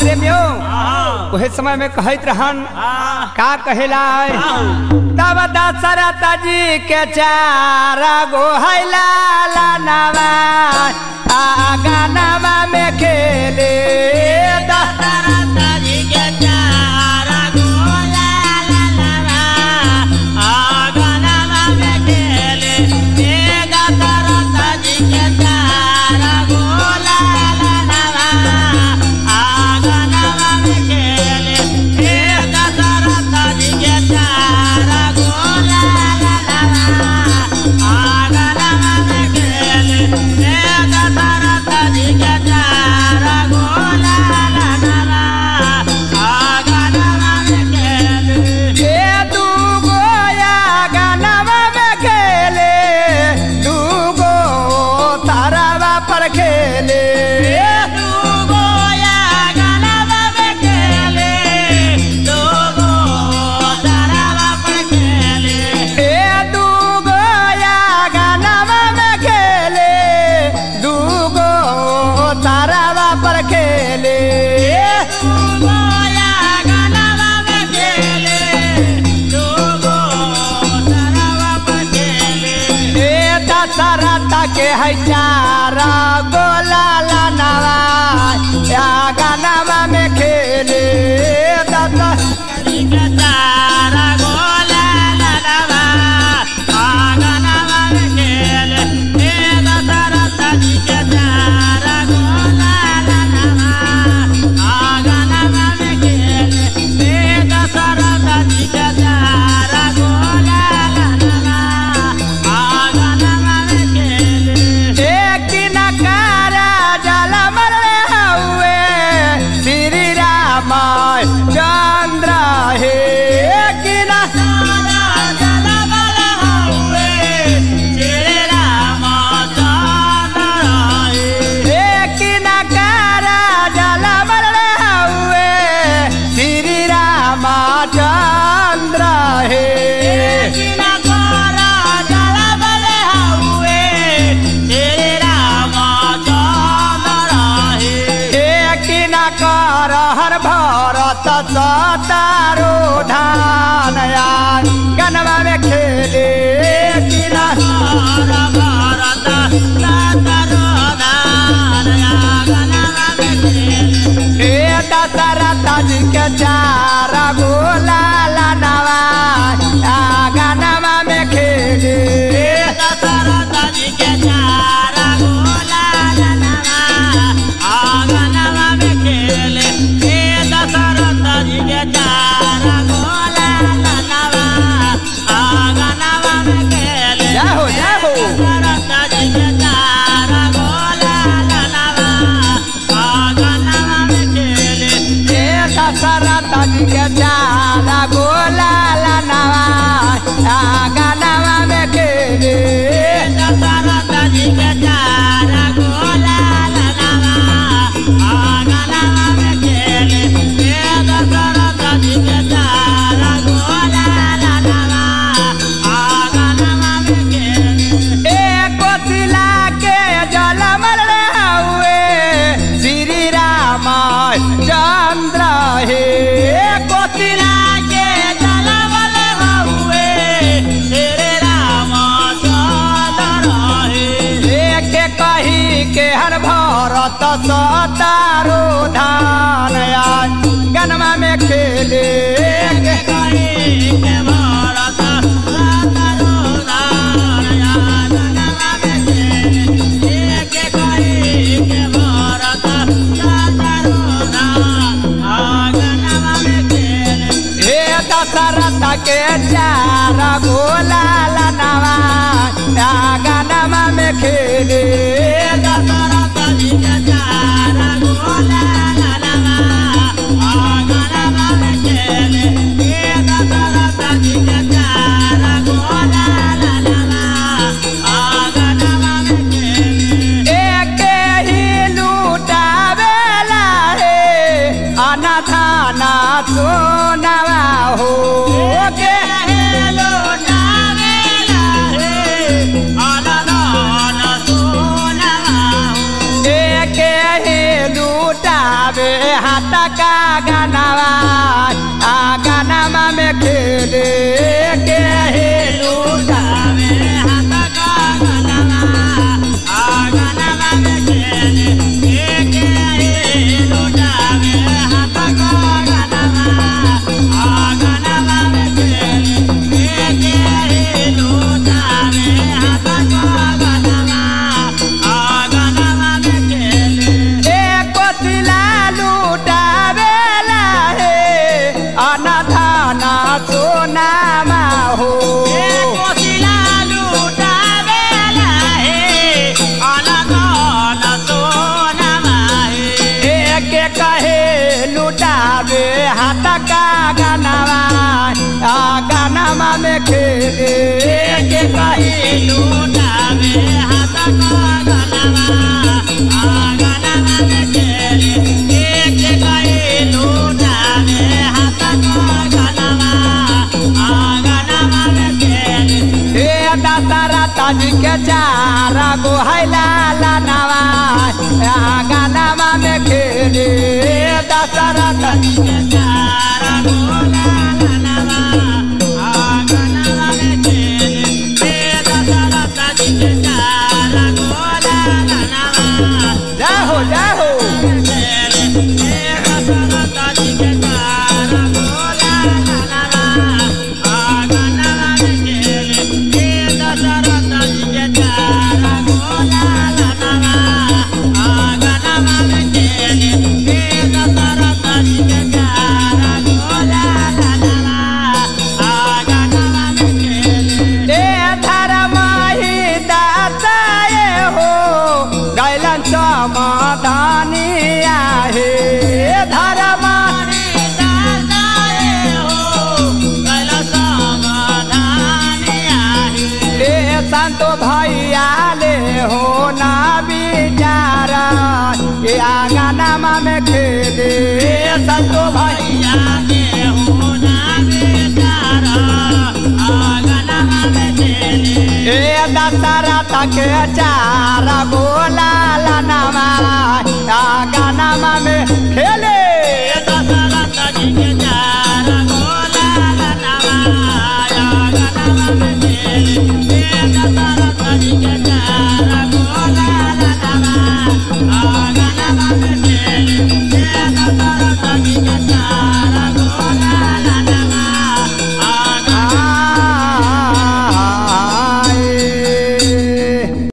प्रेमियों वही समय में कहत रहन का कहेला तब दशरथ जी के चारा गो हैला नवा आगा नवा में खेले दशरथ जी के चारा गो ए दू गोया गानवा में खेले दू गो तारावा पर खेले दू गोया गानवा में खेले दू गो तारावा पर खेले ए दू गोया गानवा में खेले दू गो तारावा पर खेले दू गोया गानवा में खेले दू गो तारावा पर खेले ए दशरथ के है चारा गोला नवा या गानवा में खेले दशरथ के चारा गोला नवा आ गानवा में खेले ए दशरथ जी के चारा गोला नवा आ गानवा में खेले ए दशरथ जी के चारा गोला नवा आ गानवा में खेले एक नकारा जल मरले हुए श्री राम चंद्र हे एक नकारा जल मरले हुए श्री राम चंद्र हे एक नकारा जल मरले हुए श्री राम चंद्र हे कर हर भरत सतारो धान यार गनवा में खेले किना भरत सतारो धान यार गनवा में खेले ए दशरथ जी के चारा गोला नवा आ गनवा में खेले दशरथ जी के चारा गोला नवा आ गनवा में खेले ए दशरथ जी के चारा गोला नवा आ गनवा में खेले जय हो जय हो दशरथ जी के चारा गोला नवा आ गनवा में खेले ए दशरथ जी के चारा गोला नवा आ गनवा में खेले दशरथ जी के चारा गोला नवा आ गनवा में खेले ए दशरथ जी के चारा गोला नवा आ गनवा में खेले ए कोसिला के जल मरले हुए श्री राम चंद्र हे कोसिला के जल मरले हुए श्री राम चंद्र हे एक कही के हर भरत सतारो धान आज गनमा में खेले एक कही के भरत सतारो धान आज गनमा में खेले एक कही के भरत सतारो धान आज गनमा में खेले हे दशरथ के चार गोला नवा गनमा में खेले दशरथ जी के चार गोला नवा गनमा में खेले हे दशरथ जी के चार गोला नवा गनमा में खेले एक ही लूटावेला रे अनाथाना सोनवा हो के लूटावेला हाथ का गनवा आ गनमा में खेले के हे लूटावे हाथ का गनवा आ गनमा में खेले के हे लूटावे हाथ का गनवा आ गनमा में खेले के हे लूटावे हाथ का गनवा आ गनमा में खेले एक कोथिला लूटावेला हे अनधाना सोनामा हो एक कोथिला लूटावेला हे अनधाना सोनामा हे एक कहे लूटावे हाथ का गनवा आ गनमा में खेले एक कहे लूटावे हाथ का गनवा आ गनमा में खेले एक कहे लूटावे हाथ का गनवा आ गनमा में खेले हे दशरथ जी के चारा गो है लाला नवा आ गनमा में खेले दशरथ जी के चारा गो लाला नवा आ गनमा में खेले हे दशरथ जी के चारा गो लाला नवा जय हो जय हो ए धर्म ही दाताए हो गैलन समाधानी आहे धर्म ही दाताए हो गैलन समाधानी आहे ए संतो भैया ले हो ना बिचारा ए आंगनमा में खेले संतो भैया ले हो ना बिचारा आंगनमा में खेले ए दशरथ के चारा गोला लनमा आंगनमा में खेले दशरथ जी के चारा गोला लनमा आंगनमा में खेले ए दशरथ जी के चारा गोला लनमा आंगनमा में खेले